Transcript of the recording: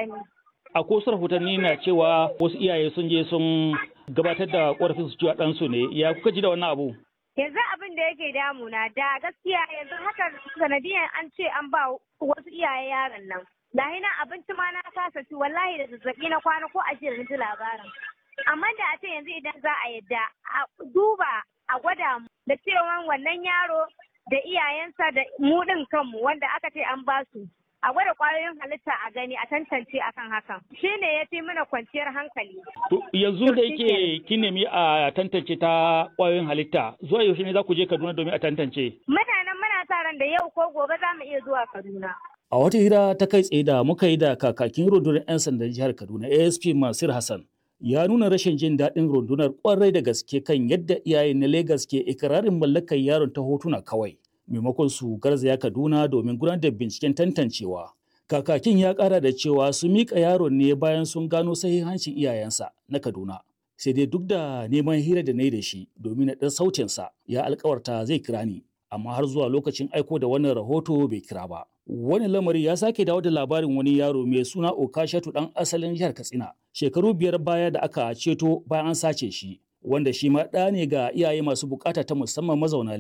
ƙarami. A ko rahotanni na cewa wasu iyaye sun je sun gabatar da ƙorafin su cewa ɗansu ne ya kuka ji da wannan abu? Yanzu abin da yake damuna da gaskiya yanzu haka sanadiyan an ce an ba wasu iyaye yaron nan. Lahi na abinci ma na kasa ci wallahi da zazzaɓi na kwana ko a jiya ji labarin. Amma da a ce yanzu idan za a yadda a duba a gwada mu da cewa wannan yaro da iyayensa da mu ɗin kanmu wanda aka ce an ba su. a gwada kwayoyin halitta a gani a tantance akan hakan shi ne ya fi mana kwanciyar hankali. yanzu da yake kin nemi a tantance ta kwayoyin halitta zuwa yaushe ne za ku je Kaduna domin a tantance? Muna nan muna sa ran da yau ko gobe za mu iya zuwa Kaduna. A wata hira ta kai tsaye da muka yi da kakakin rundunar 'yan sandan jihar Kaduna ASP Masir Hassan ya nuna rashin jin daɗin rundunar kwarai da gaske kan yadda iyaye na Legas ke ikirarin mallakar yaron ta hotuna kawai. maimakon su garzaya Kaduna domin gudanar da binciken tantancewa. Kakakin ya ƙara da cewa su miƙa yaron ne bayan sun gano sahihancin iyayensa na Kaduna. Sai dai duk da neman hira da na yi da shi domin na ɗan sautinsa ya alkawarta zai kira ni. Amma har zuwa lokacin aiko da wannan rahoto bai kira ba. Wani lamari ya sake dawo da labarin wani yaro mai suna Okashatu ɗan asalin jihar Katsina. Shekaru biyar baya da aka ceto bayan an sace shi. Wanda shi ma ɗa ne ga iyaye masu bukata ta musamman mazauna